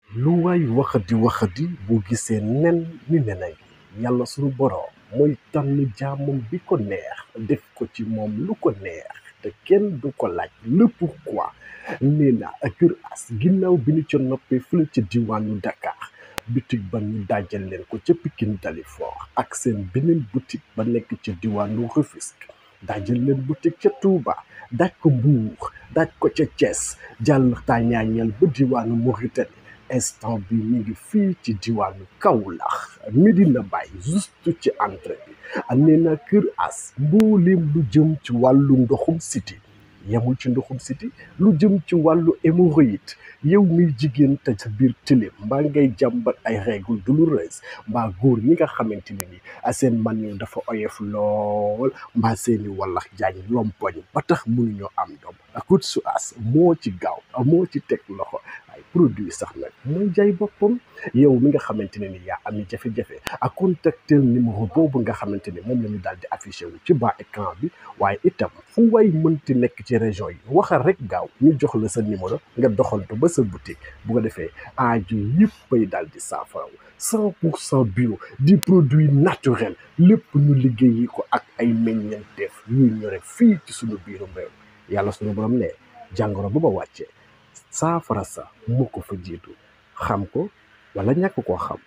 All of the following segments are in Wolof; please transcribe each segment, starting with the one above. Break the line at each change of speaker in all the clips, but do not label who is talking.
lu waay waxadi waxadi boo gisee nen ni nenay yàlla suñu boroom mooy tànn jaamam bi ko neex def ko ci moom lu ko neex te kenn du ko laaj le pourquoi nee na Kër As ginnaaw bi ñu ca noppee fële ca diwaanu Dakar boutique ba ñu dajal leen ko ca Pikine Dalifort ak seen beneen boutique ba nekk ca diwaanu Rufisque dajal leen boutique ca Touba daj ko Mbour daj ko ca Thiès jàll tàñaañeel ba diwaanu Mauritanie instant bi mi ngi fii ci diwaanu Kaolack Medina Baye juste ci entrée bi nee na Kër As mbooleem lu jëm ci wàllu ndoxum siti yemul ci ndoxum siti lu jëm ci wàllu hémorroïde yow miy jigéen te sa biir tilim mbaa ngay jàmbat ay règles douloureuses mbaa góor ñi nga xamante ne ni seen man yu dafa oyof lool mbaa seeni wallax jaañ lompoñ ba tax mënuñoo am doom Kër As moo ci gaaw moo ci teg loxo ay produit sax nag mooy jaay boppam yow mi nga xamante ne ni yaa ami jafe-jafe ak contactel numéro boobu nga xamante ne moom la ñu daal di affiché wu ci bas écran bi waaye itam fu way mënti nekk ci région yi waxal rek gaaw ñu jox la sa numéro nga doxantu ba sa boutique bu ko defee aaju yëppay daal di saafaraw cent pour cent bio di produit naturel lépp ñu liggéeyi ko ak ay meññeenteef yuy ñore fii ci suñu biirum réew yàlla suñu borom ne jàngoro bu ba wàccee saafara sa moo ko fa jiitu xam ko wala ñàkk koo xam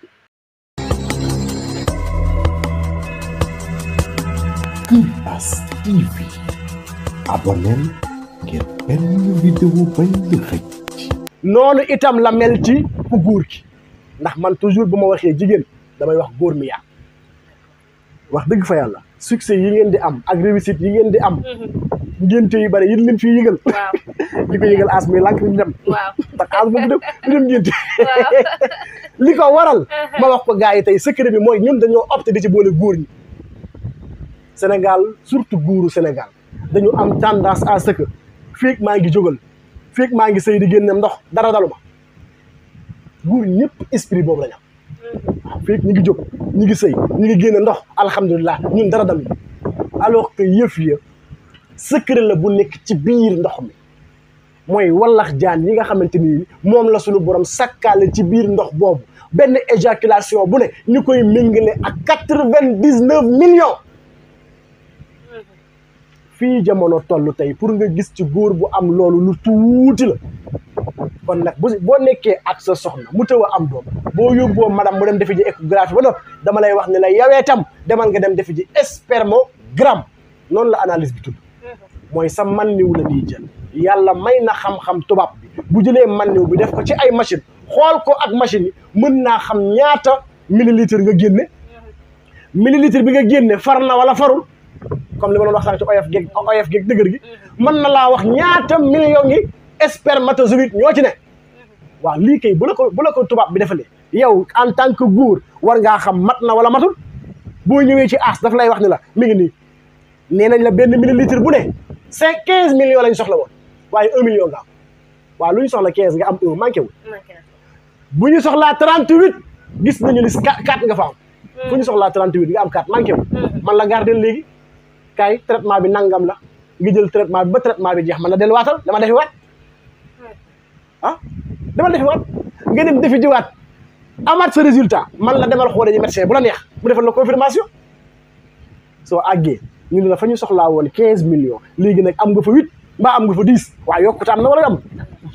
Kër As TV abonneel ngir benn vidéo bañ la xëcc
noonu itam la mel ci ku góor ki ndax man toujours bu ma waxee jigéen damay wax góor mi yaa wax dëgg fa yàlla succès yi ngeen di am ak réussite yi ngeen di am ngénte yu bari yi lim fii yëgal
waaw
li ko yëgal as muy lànk ñu dem
waaw
ndax as boobu dem du dem ngénte li ko waral ma wax ko gars yi tey secret bi mooy ñun dañoo opté di ci boole góor ñi Sénégal surtout góoru Sénégal dañu am tendance à ce que feeg maa ngi jógal feeg maa ngi sëy di génne ndox dara dalu ma góor ñëpp esprit boobu la ñu am waaw feeg ñu ngi jóg ñu ngi sëy ñu ngi génne ndox alhamdulilah ñun dara dalu alors que yëf ya secret la bu nekk ci biir ndox mi mooy wallax jaan yi nga xamante ni moom la suñu borom sakkaale ci biir ndox boobu benn éjaculation bu ne ñu koy méngale ak quatre-vingt-dix-neuf millions fii jamono toll tey pour nga gis ci góor bu am loolu lu tuuti la kon nag bu boo nekkee ak sa soxna mu tëw a am doom boo yóbboo madame mu dem defi ji échographie ba noppi dama lay wax ne la yawee tam demal nga dem defi ji spermogramme noonu la analyse bi tudd mooy sa manniw la ñuy jël yàlla may na xam-xam tubaab bi bu jëlee manniw bi def ko ci ay machine xool ko ak machine yi mën naa xam ñaata millilitre nga génne millilitre bi nga génne far na wala farul comme li ma doon wax sànq ci oyof geeg oyof geeg dëgër gi mën na laa wax ñaata millions yi spermatozoïde ñoo ci ne waaw lii kay bu la ko bu la ko tubaab bi defalee yow en tant que góor war ngaa xam mat na wala matul boo ñëwee ci as daf lay wax ni la mi ngi nii nee nañ la benn millilitre bu ne cinq quinze millions lañ soxla woon waaye un million nga am waaw lu ñu soxla quinze nga am un manqué wul bu ñu soxlaa trente huit gis nañu ni quatre nga fa am bu ñu soxlaa trente huit nga am quatre manqué wul man la gardel léegi kaay traitement bi nangam la nga jël traitement bi ba traitement bi jeex man la delluwaatal dama defi waat ah dama defi waat nga dem defi jiwaat amaat sa résultat man la demal xoole ji médecin bu la neex mu defal la confirmation soo àggee ñu ne la fa ñu soxlaa woon quinze millions léegi nag am nga fa huit mbaa am nga fa dix waaw yokkute am na wala am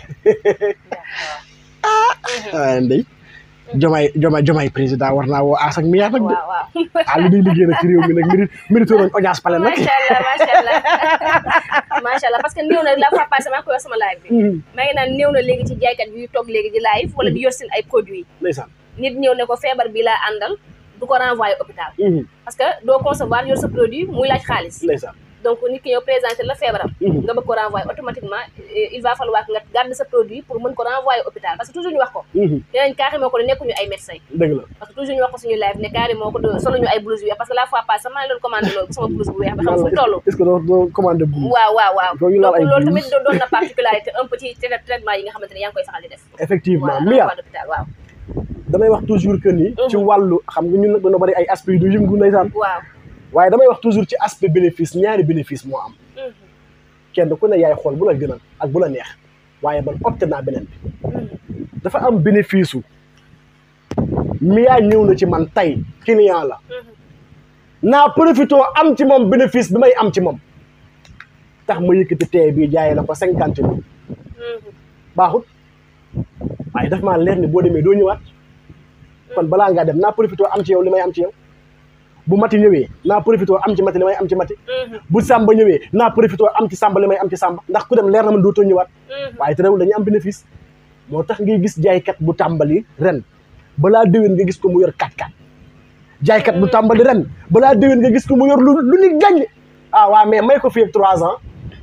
ah ndey jomay jomay jomay président war naa woo aas ak miyaat nag de
waaw waaw
ah li ñuy liggéey nag ci réew mi nag mérite mérite nañ audience pale nag
macha allah macha allah macha allah parce que néew na la fois passée maa ngi koy wax sama live bi maa ngi naan néew na léegi ci jaaykat yuy toog léegi di live wala di yor seen ay produits
ndeysaan
nit ñëw ne ko feebar bi laa àndal du ko renvoyer hôpital parce que doo concevoir yor sa produit muy laaj xaalis
ndeysaan
donc nit ki ñëw présenté la feebaram
Mhm.
nga bëgg ko renvoyer automatiquement euh, il va falloir que nga garder sa produit pour mën ko renvoyer hôpital parce que toujours ñu wax ko dinañ carrément ko ne nekkuñu ay médecin
dëgg la
parce que toujours ñu wax ko suñu live ne carrément ko de- solo ñu ay blouse yu weex parce que la fois passée maa ngi doon commandé loolu sama blouse bu weex ba xam fu mu toll
est-ce que doo doo commandé bu
waaw waaw waaw
Doo ñu laal
donc
ay
loolu
blouse.
tamit doon doon na particularité un petit trai- traitement yi nga xamante ne yaa ngi koy saxal di def
effectivement
voilà
Mia
renvoi d'hôpital waaw
damay wax toujours que ni ci wàllu xam nga ñun nag dañoo bari ay aspect yu du yëngu ndeysaan
waaw
waaye damay wax toujours ci aspect bénéfice ñaari bénéfice moo am
Mhm.
kenn ku ne yaay xool bu la gënal ak bu la neex waaye man opté naa beneen bi dafa am bénéfice su Mia ñëw na ci man tey client la naa profité am ci moom bénéfice bi may am ci moom tax ma yëkkati tey bii jaayee la ko cinquante mille baaxut waaye daf maa leer ni boo demee doo ñëwaat kon balaa ngaa dem naa profité am ci yow li may am ci yow bu mati ñëwee naa profité am ci mati li may am ci mati bu sàmba ñëwee naa profité am ci sàmba li may am ci sàmba ndax ku dem leer na man dootoo ñëwaat waaye te rewul dañuy am bénéfice moo tax ngay gis jaaykat bu tàmbali ren balaa déwén nga gis ko mu yor 4-4 jaaykat bu tàmbali ren balaa déwén nga gis ko mu yor lu lu ni gàññ ah waa mais may ko fii ak trois ans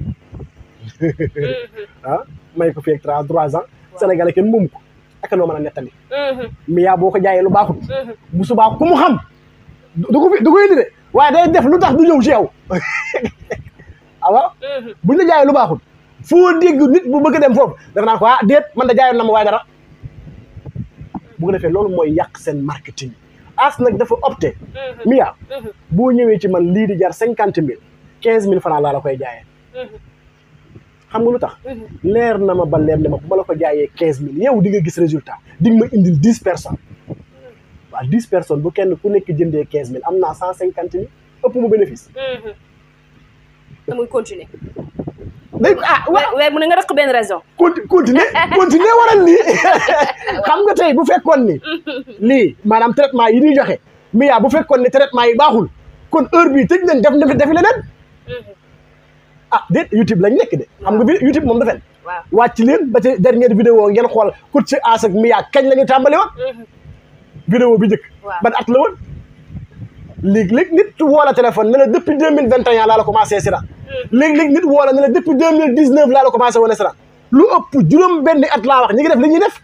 ah may ko fii ak trois trois ans Sénégalais kenn moomu ko ak noo mën a nettali mais yaa boo ko jaayee lu baaxut bu subaa ku mu xam du ko fi du ko indi de waaye day def lu tax du ñëw ci yow awa buñ la jaayee lu baaxut foo dégg nit bu bëgg dem foofu dafa naan ko ah déet man da jaayoon na ma waaye dara bu ko defee loolu mooy yàq seen marketing as nag dafa opté Mia boo ñëwee ci man lii di jar cinquante mille quinze mille francs laa la koy jaayee xam nga lu tax leer na ma ba leer na ma bu ma la ko jaayee quinze mille yow di nga gis résultat di nga ma indil dix personnes waaw dix personnes bu kenn ku nekk jëndee quinze mille am naa cent cinquante mille ëpp mu bénéfice
te muy continuer
day ah wa
weer mu ne nga rëq benn raison
conti continuer continuer waral lii xam nga tey bu fekkoon ni lii maanaam traitement yi ñuy joxe Mia bu fekkoon ni traitement yi baaxul kon heure bii tëj nañ def na defi leneen ah déet YouTube lañ nekk de xam nga bi YouTube moom dafen
waaw
wàcc leen ba ci dernière vidéo ngeen xool coach ci as ak Mia kañ la ñu tàmbali woon vidéo bi njëkk
Waaw.
ban at la woon léegi-léegi nit woo la téléphone ne la depuis deux mille vingt et un laa la commencé sira léegi-léegi nit woo la ne la depuis deux mille dix neuf laa la commencé wane sira lu ëpp juróom benn at laa wax ñi ngi def li ñuy def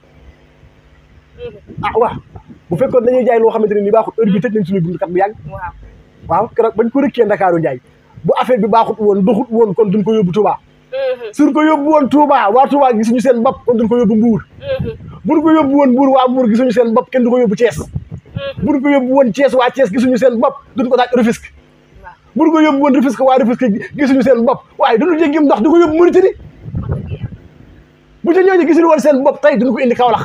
ah waaw bu fekkoon dañuy jaay loo xamante ne nii baaxul heure bi tëj nañ suñu buntu kat bu yàgg
waaw
waaw keroog bañ ko rëkkee Ndakaaru njaay bu affaire bi baaxut woon doxut woon kon duñ ko yóbbu Touba suñ ko yóbbu woon Touba waa Touba gisuñu seen bopp kon duñ ko yóbbu Mbuur buñ ko yóbbu woon Mbuur waa Mbuur gisuñu seen bopp kenn du ko yóbbu Thiès buñ ko yóbbu woon Thiès waa Thiès gisuñu seen bopp duñ ko daaj Rufisque
waaw
buñ ko yóbbu woon Rufisque waa Rufisque gisuñu seen bopp waaye duñu jéggim ndox di ko yóbbu Mauritanie
wax dëgg yàlla
bu ca ñooñu gisuñu woon seen bopp tey duñ ko indi Kaolack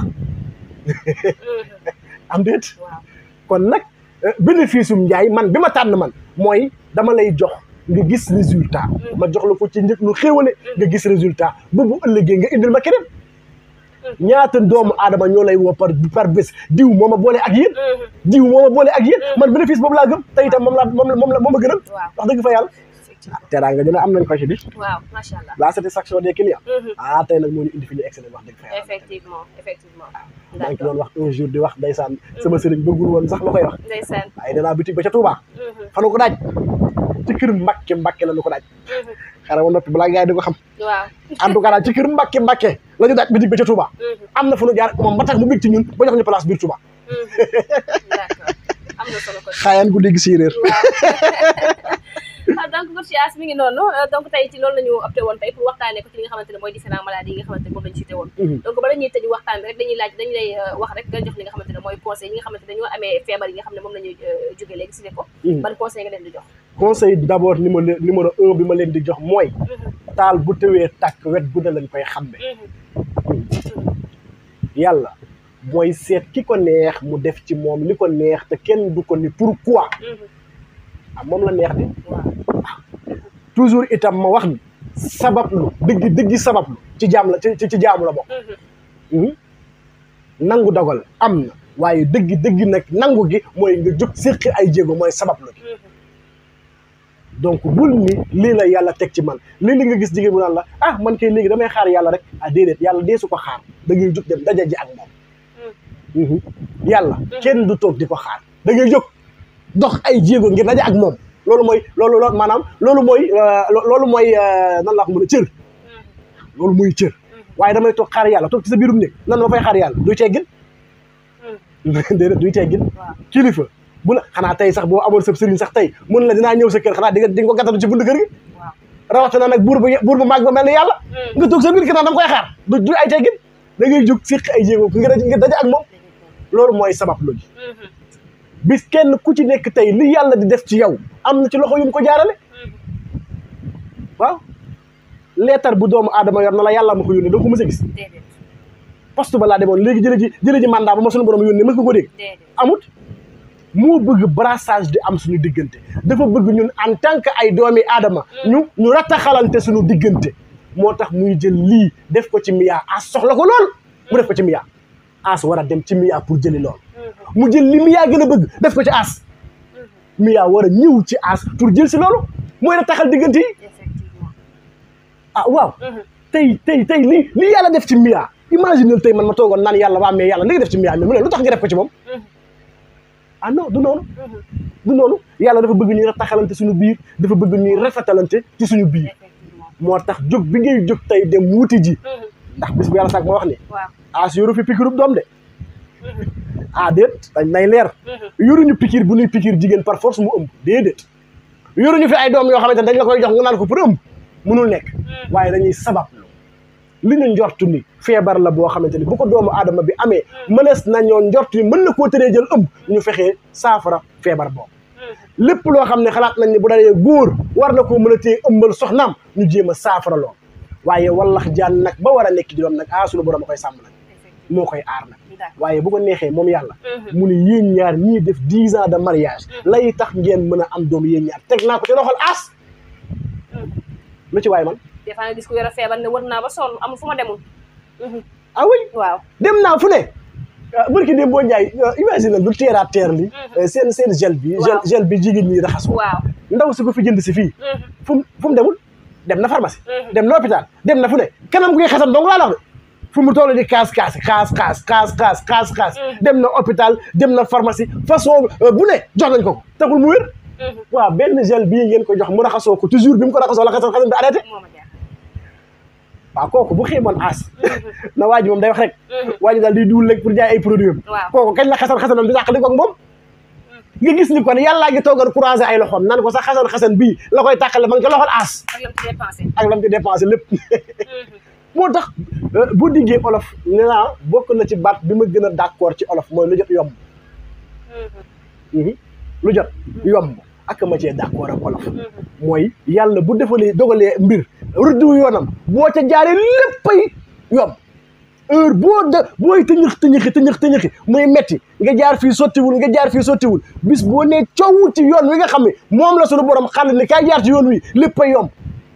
am déet
waaw
kon nag euh, bénéfice um njaay man bi ma tànn man mooy dama lay jox nga gis résultat ma jox la ko ci njëkk lu xéewale nga gis résultat ba bu ëllëgee nga indil ma keneen ñaata doomu aadama ñoo lay woo par par bés diw moo ma boole ak yéen diw moo ma boole ak yéen man bénéfice boobu laa gëm te itam moom laa moom la moom la moom la gënal
waaw
wax dëgg fa yàlla
effectivement
teraanga dina am nañ ko ci bi
waaw macha allah
la satisfaction des clients ah tey nag moo ñu indi fi ñu excellent wax dëgg fa yàlla
effectivement effectivement
maa ngi ci doon wax un jour di wax ndeysaan sama sëriñ bëggul woon sax ma koy wax
ndeysaan
waaye danaa bitig ba ca Touba fanu ko daaj ci kër Mbàkke Mbàkke la ñu ko daaj xare wa noppi balaa gars yi di ko xam
waaw
en tout cas daal ci kër Mbàkke Mbàkke la ñu daaj bitig ba ca Touba am na fu ñu jaar ak moom ba tax mu bég ci ñun ba jox ñu place biir Touba
d'accord am na solo ko
xaayaan gu dégg séeréer
waaw donc coach As mi ngi noonu euh, donc tey ci loolu la ñu opté woon tey pour waxtaanee ko ci li nga xamante ne mooy différents maladies yi nga xamante ne moom la ñu cité woon donc bala ñuy tëj waxtaan bi rek dañuy laaj dañu lay euh, wax rek nga jox li nga xamante ne mooy conseil ñi nga xamante ne dañoo amee feebar yi nga xam ne moom la ñuy jóge léegi cité ko ban conseil nga leen di jox
conseil d' abord numéro numéro un bi ma leen di jox mooy taal bu tëwee tàkk wet gu ne lañ koy xambe yàlla mooy seet ki ko neex mu def ci moom li ko neex te kenn du ko ni pourquoi ah moom la neex di
waaw
toujours itam ma wax ni sabablu dëgg dëggi sabablu ci jaam la ci ci jaamu la bokk Mhm. nangu dogal am na waaye dëgg dëgg nag nangu gi mooy nga jóg séqi ay jéego mooy sabablu gi donc bul ni lii la yàlla teg ci man lii li nga gis jigéen bu naan la ah man kay léegi damay xaar yàlla rek ah déedéet yàlla dee su ko xaar da ngay jóg dem daja ji ak moom Mhm. yàlla kenn du toog di ko xaar da ngay jóg dox ay jéego ngir daja ak moom loolu mooy loolu loolu maanaam loolu mooy euh, lo- loolu mooy euh, nan laa ko mën a cër loolu mooy cër waaye damay toog xaar yàlla toog ci sa biirum néeg nan ma fay xaar yàlla duy teggin déedéet duy teggin
waaw
kilifa bu la xanaa tey sax boo amoon sa sëriñ sax tey mun la dinaa ñëw sa kër xanaa di nga di nga ko gàttatu ci buntu kër gi
waaw
rawatina nag buur bu buur bu màgg ba mel ni yàlla nga toog sa biir kër naan dama koy xaar du du ay teggin da ngay jóg siq ay jéego nga daj nga daje ak moom loolu mooy sabab lu ji bis kenn ku ci nekk tey li yàlla di def ci yow am na ci loxo yu mu ko jaarale waaw leetar bu doomu aadama yor na la yàlla ma ko yónnee doo ko mës a gis
déedéet
poste ba laa demoon léegi jële ji jële ji mandat ba ma suñu borom yónnee mës nga ko dégg
déedéet
amut moo bëgg brassage di am suñu diggante dafa bëgg ñun en tant que ay doomi aadama ñu ñu rattaxalante suñu diggante moo tax muy jël lii def ko ci miyaa as soxla ko lool mu def ko ci miyaa as war a dem ci miyaa pour jëli lool mu jël li miyaa gën a bëgg def ko ci as miyaa war a ñëw ci as pour jël si loolu mooy rattaxal diggante yi
effectivement
ah waaw tey tey tey li li yàlla def ci miyaa imaginel tey man ma toogoon naan yàlla waa mais yàlla li nga def ci miyaa mi mu ne lu tax nga def ko ci moom ah non du noonu du noonu yàlla dafa bëgg ñuy rattaxalante suñu biir dafa bëgg ñuy rafetalante ci suñu biir
effectivement
moo tax jóg bi ngay jóg tey dem wuti ji ndax bis bu yàlla sax ma wax ni
waaw
as yoru fi pikirub doom de ah déet dañ nay leer yoruñu pikir bu ñuy pikir jigéen par force mu ëmb déedéet yoruñu fi ay doom yoo xamante ne dañ la koy jox nga naan ko pour ëmb mënul nekk waaye dañuy sabab li ñu njortu ni feebar la boo xamante ni bu ko doomu aadama bi amee mënees nañoo njortu ni mën na koo tëree jël ëmb ñu fexee saafara feebar boobu lépp loo xam ne xalaat nañ ne bu dalee góor war na koo mën a téye ëmbal soxnaam ñu jéem a saafara lool waaye wallax jaan nag ba war a nekk di doom nag ah sunu borom a koy sàmm nag moo koy aar nag
d'accord
waaye bu ko neexee moom yàlla mu ne yéen ñaar ñii def dix ans de mariage lay tax ngeen mën a am doom yéen ñaar teg naa ko ci loxol aas lu ci waay man
des fois nga gis ku yore feebar ne wër naa ba sonn amul fu ma demul
ah oui
waaw
dem naa fu ne barki dem boo njaay imagine lu terre à terre li seen seen gel bi gel
Waaw.
gel bi jigéen ñi raxasoo
waaw
ndaw si ko fi jënd si fii fu mu fu mu demul dem na pharmacie dem na hôpital dem na fu ne kanam gu koy xasan dong laa la wax de fu mu toll di kaas kaas kaas kaas kaas kaas kaas kaas dem na hôpital dem na pharmacie façon euh, bu ne jox nañ ko ko taxul mu wér waaw benn gel bii ngeen ko jox mu raxasoo ko toujours bi mu ko raxasoo la xasan xasan bi arrêté
moo ma jaaxal
waaw kooku bu xiimoon aas na waa ji moom day wax rek waa ji daal di duul rek pour jaay ay produit am
waaw
kooku kañ la xasan xasanam di dàq li ko ak moom nga gis ni kon yàllaa ngi toogal croisé ay loxoom nan ko sax xasan xasan bii la koy tàqale ma ngi ko loxol aas
ak lam ci dépensé
ak lam ci dépensé lépp moo tax euh, bu diggee olof nee naa bokk na ci baat bi ma gën a d'accord ci olof mooy lu jot yomb Mhm. lu jot yomb ak ma cee d'accord ak olof mooy yàlla bu defalee dogalee mbir rëddu yoonam boo ca jaaree léppay yomb heure boo de booy tëñëx tëñëxi tëñëx tëñëxi muy metti nga jaar fii sottiwul nga jaar fii sottiwul bis boo nee coow ci yoon wi nga xam ne moom la suñu borom xàll ni kaay jaar ci yoon wi léppay yomb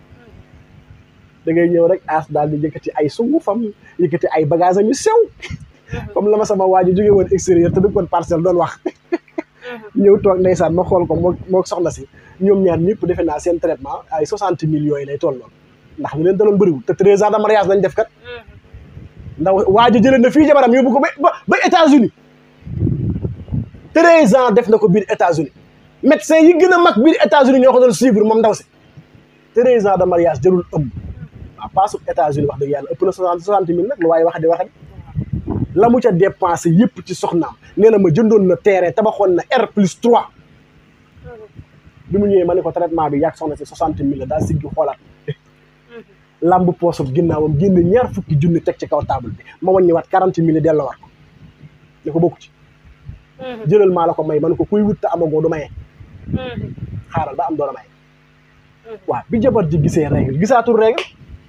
da ngay ñëw rek as daal di yëkkati ay sungufam yëkkati ay bagage am yu sew comme la ma sama waa ji jógee woon extérieur te dëkkoon parcelle doon wax ñëw toog ndeysaan ma xool ko moo moo soxna si ñoom ñaar ñëpp defe naa seen traitement ay soixante millions yi lay tolloon ndax ñu leen daloon bëriwul te treize ans de mariage lañ def kat ndaw waa ji jëlee na fii jabaram yóbbu ko ba ba ba États-Unis treize ans def na ko biir États-Unis médecin yi gën a mag biir États-Unis ñoo ko doon suivre moom ndaw si treize ans de mariage jërul ëmb waaw paasu États-Unis wax dëgg yàlla ëpp na soixante soixante mille nag lu waaye wax di wax di la mu ca dépensé yëpp ci soxnaam nee na ma jëndoon na terrain tabaxoon na R plus 3 bi mu ñëwee ma ne ko traitement bi yàgg soxna si soixante mille la daal siggi xoolaat lamb poosam ginnaawam génn ñaar fukki junni teg ci kaw table bi ma wàññiwaat quarante mille delloo war ko ne ko bokku ci jëlal maa la ko may ma ne ko kuy wut te amagoo du maye xaaral ba am doon a maye waaw bi jabar ji gisee règle gisaatul règle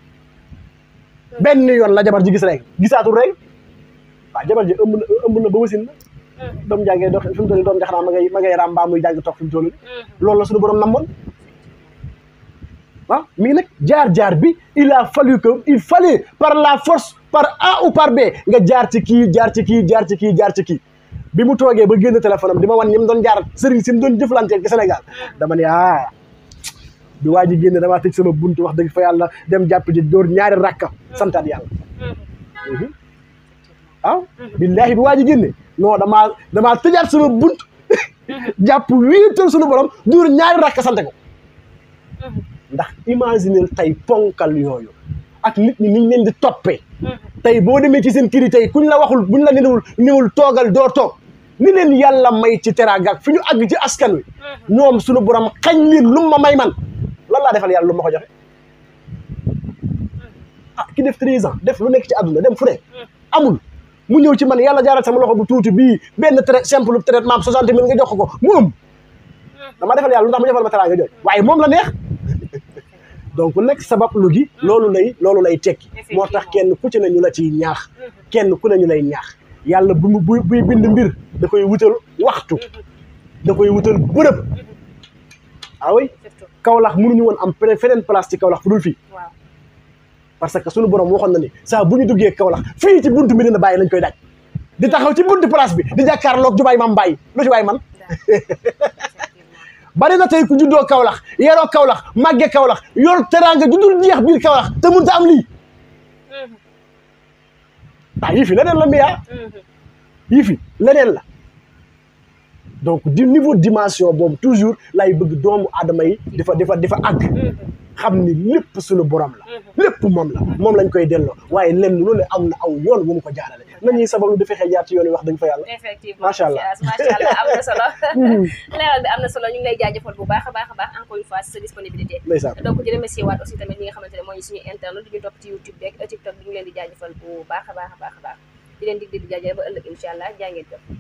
benn yoon la jabar ji gis règle gisaatul règle waaw jabar ji ëmb na ëmb na ba wasin na doom jàngee dox fi mu toll nii doom jaxanaa ma ngay ma ngay raam mbaa muy jàng toog fi mu toll nii loolu la suñu borom namoon ah mii nag jaar-jaar bi il a fallu que il fallait par la force par A ou par B nga jaar ci kii jaar ci kii jaar ci kii jaar ci kii bi mu toogee ba génn téléphone am di ma wan ñi mu doon jaar sëriñ si mu doon jëflanteel ci Sénégal dama ne ah bi waa ji génne damaa tëj sama buntu wax dëgg fa yàlla dem jàpp ji dóor ñaari rakka santaat yàlla waaw billaahi bi waa ji génne non damaa damaa tëjaat sama bunt jàpp wéetal sunu borom dóor ñaari rakka sante ko ndax imaginer tey ponkal yooyu ak nit ñi niñ leen di toppee tey boo demee ci seen kër yi tey kuñ la waxul buñ la niwul niwul toogal doo toog ni leen yàlla may ci teraanga ak fi ñu àgg ci askan wi ñoom suñu borom xañ leen lu ma may man lan laa defal yàlla lu ma ko joxe ah ki def treize ans def lu nekk ci àdduna dem fu ne amul mu ñëw ci man yàlla jaaral sama loxo bu tuuti bii benn trai simple traitement soixante mille nga jox ko mu ëm dama defal yàlla lu tax mu defal ma teraanga jooju waaye moom la neex donc nag sabab lu gi loolu lay loolu lay tekki moo tax kenn ku ci ne ñu la ciy ñaax kenn ku ne ñu lay ñaax yàlla bu mu bu buy bind mbir da koy wutal waxtu da koy wutal bërëb ah oui
surtout
Kaolack mënuñu woon am feneen feneen place ci Kaolack fu dul fii
waaw
parce que suñu borom waxoon na ni saa bu ñu duggee Kaolack fii ci buntu Medina Baye lañ koy daj di taxaw ci buntu place bi di jàkkaarloog jubaay mam Baye lu ci waay man
effectivement
bari na tey ku juddoo Kaolack yaroo Kaolack màggee Kaolack yor teraanga juddul jeex biir Kaolack te mënut a am lii ah yii fi leneen la mbiyaa yii fi leneen la donc di niveau dimension boobu toujours lay bëgg doomu aadama yi di fa di fa di fa àgg xam ni lépp suñu borom la lépp moom la moom lañ koy delloo waaye lenn lu ne am na aw yoon wu mu ko jaarale nañuy sabablu di fexe jaar ci yoon yi wax dëgg fa yàlla
effectivement
Macha Allah.
macha allah am na solo leeral bi am na solo ñu ngi lay jaajëfal bu baax a baax a baax encore une fois si sa disponibilité
ndeysaan
donc di remercier waat aussi tamit ñi nga xamante ne mooy suñu internet di ñu topp ci YouTube beeg TikTok bi ñu leen di jaajëfal bu baax a baax a baax a baax di leen dig di jaajëfal ba ëllëg incha allah jaa ngeen jëf